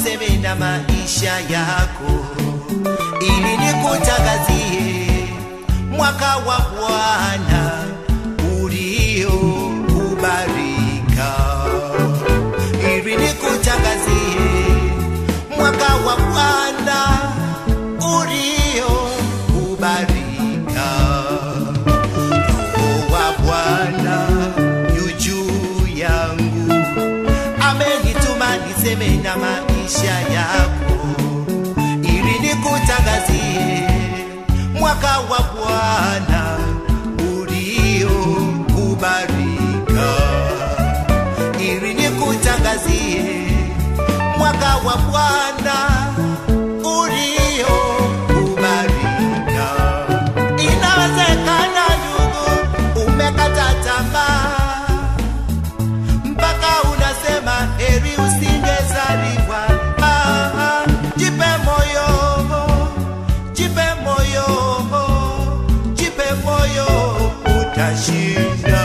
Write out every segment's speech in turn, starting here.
niseme na maisha yako ili nikutangazie mwaka wa Bwana uliokubalika, ili nikutangazie mwaka wa Bwana uliokubalika. Roho wa Bwana yu juu yangu, amenituma niseme na maisha yako ili nikutangazie mwaka wa Bwana uliokubalika, ili nikutangazie mwaka wa Bwana uliokubalika. Inawezekana ndugu, umekata tamaa mpaka unasema heri usingezaliwa. Ah, ah, jipe moyo, jipe moyo, jipe moyo, utashinda.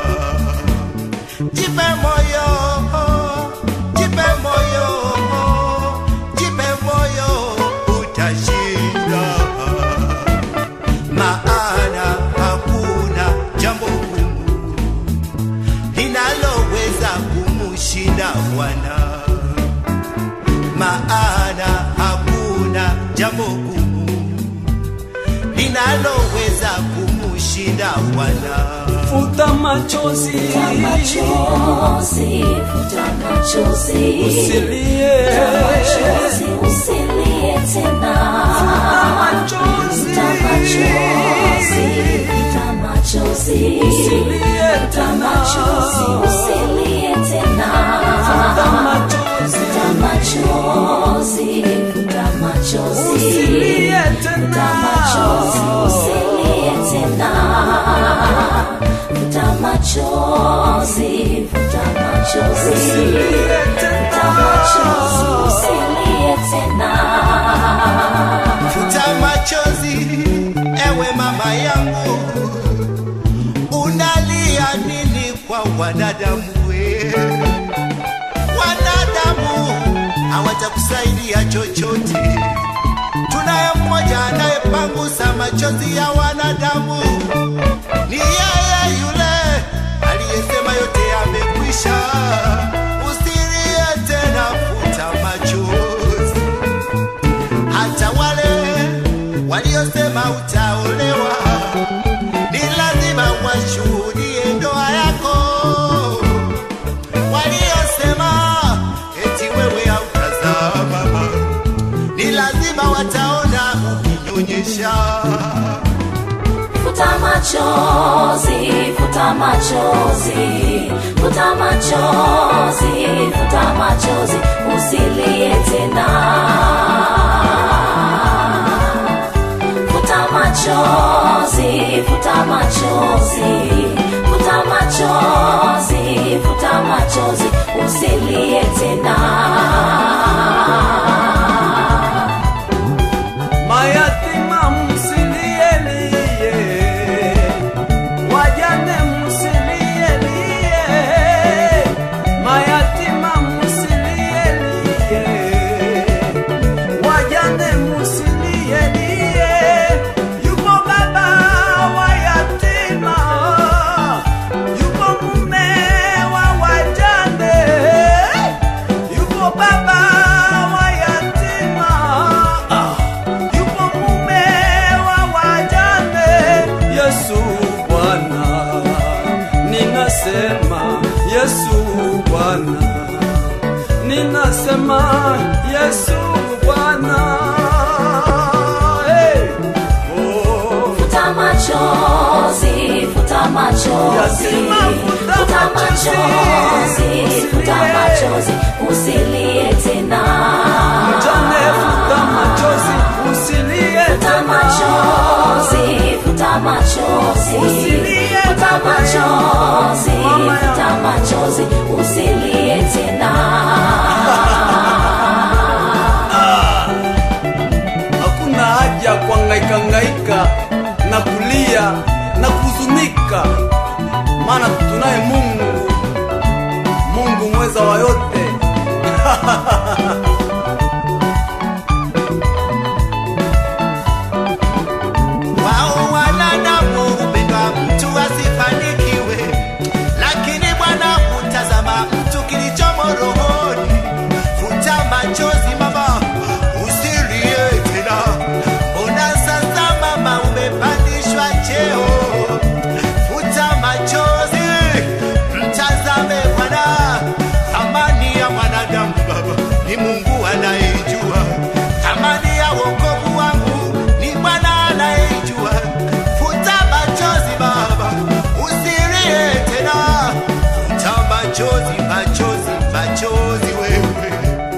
Jipe moyo, jipe moyo, jipe moyo, utashinda maana hakuna jambo gumu linaloweza kumushinda Bwana, maana hakuna jambo gumu linaloweza kumushinda Bwana. futa machozi Futa machozi, futa machozi. usilie Machozi, usilie tena. machozi Futa machozi, futa machozi. usilie Futa tena machozi, usilie tena. futa machozi Futa machozi, futa machozi. usilie Futa tena machozi, usilie tena. Futa machozi, futa machozi. usilie Futa machozi, usilie tena. Futa machozi, ewe mama yangu, unalia nini kwa wanadamu? we? Wanadamu hawatakusaidia chochote. Tunaye mmoja anayepangusa machozi ya wanadamu, ni yeye yule aliyesema yote yamekwisha. Usilie tena, futa machozi hata wale waliosema utaolewa ni lazima washuhudie ndoa yako. Waliosema eti wewe hautazaa mama, ni lazima wataona ukinyonyesha. Futa machozi, futa machozi, futa machozi, futa machozi, usilie tena. Futa machozi, futa machozi, futa machozi, futa machozi, usilie tena. mayatima msilielie wajane msilielie mayatima msilielie wajane msilielie yupo baba wa yatima yupo mume wa wajane yupo baba wa yatima ah. yupo mume wa wajane. Yesu Bwana, ninasema Yesu Bwana, ninasema Yesu Bwana. Hey. Oh. Futa machozi, futa machozi, Yatima, futa futa machozi. machozi, futa machozi, usilie tena. Mjane, futa machozi, usilie Futa tena. machozi, futa machozi, Usilie futa tena. machozi, Mama yangu. futa machozi, usilie tena. hakuna haja ya kuhangaika na kulia na kuhuzunika, maana tunaye Mungu, Mungu mweza wa yote. ni Mungu anayejua thamani ya wokovu wangu, ni Bwana anayejua. Futa machozi Baba, usilie tena, futa machozi, machozi, machozi wewe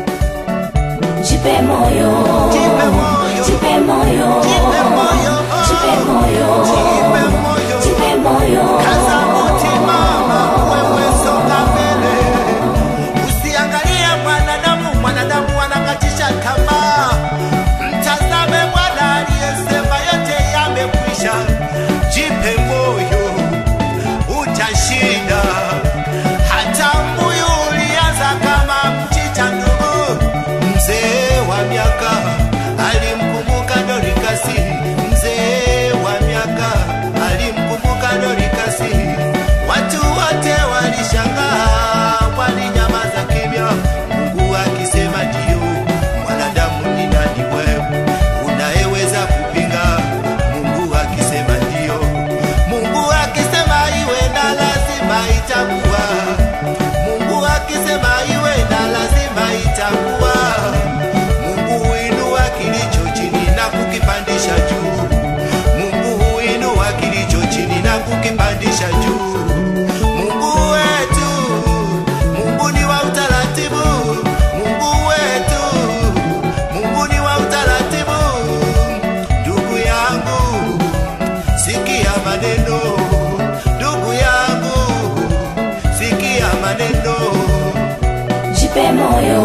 Jipe moyo, Jipe moyo. jipe moyo, Jipe moyo. jipe moyo, Jipe moyo. jipe moyo. Kaza muti mama, wewe songa mbele, usiangalie mwanadamu. Mwanadamu anakatisha tamaa, mtazame Bwana aliyesema yote yamekwisha. Jipe moyo, utashinda. Hata mbuyu ulianza kama mchicha ndugu, mzee wa miaka alimkumbuka Dorikasi, mzee wa miaka alimkumbuka Dorikasi. Watu wote walishangaa, walinyamaza kimya, Mungu akisema ndio. Mwanadamu ni nani wewe unayeweza kupinga? Mungu akisema ndio, Mungu akisema iwe na lazima itakuwa. Mungu akisema iwe na lazima itakuwa. Mungu huinua kilicho chini na kukipandisha juu. Mungu huinua kilicho chini na kukipandisha juu. Mungu wetu, Mungu ni wa utaratibu. Mungu wetu, Mungu ni wa utaratibu. Ndugu yangu, sikia maneno. Ndugu yangu, sikia maneno. Jipe moyo,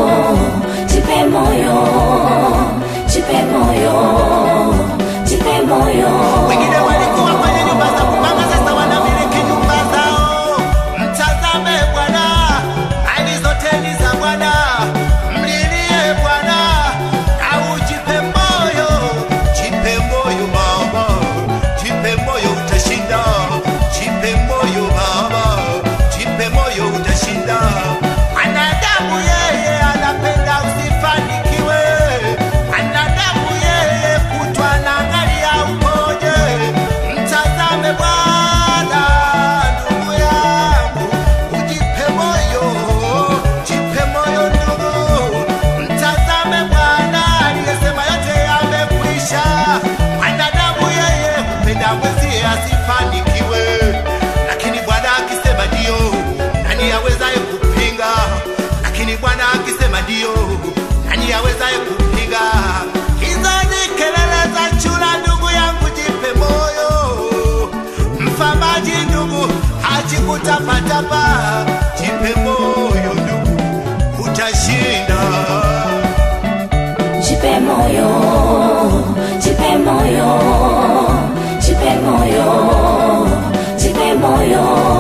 jipe moyo, jipe moyo, jipe moyo. Wengine walikuwa kwenye nyumba za kupanga, sasa wanamiliki nyumba zao. Mtazame Bwana, mali zote ni za Bwana. Mlilie Bwana au jipe moyo, jipe moyo mama, jipe moyo utashinda, jipe moyo baba, jipe moyo utashinda. Mwanadamu yeye anapenda usifanikiwe, mwanadamu yeye kutwa anaangalia umoje. Mtazame Bwana, ndugu yangu, ujipe moyo, jipe moyo ndugu. Mtazame Bwana aliyesema yote yamekwisha. Mwanadamu yeye hupenda mwenzie asifanikiwe, lakini Bwana akisema ndio, nani awezaye kupinga? Lakini Bwana akisema ndio, nani awezaye kupinga? Hizo ni kelele za chura, ndugu yangu, jipe moyo. Mfamaji ndugu, hachi kutapatapa, jipe moyo ndugu, utashinda. Jipe moyo, jipe moyo, jipe moyo, jipe moyo.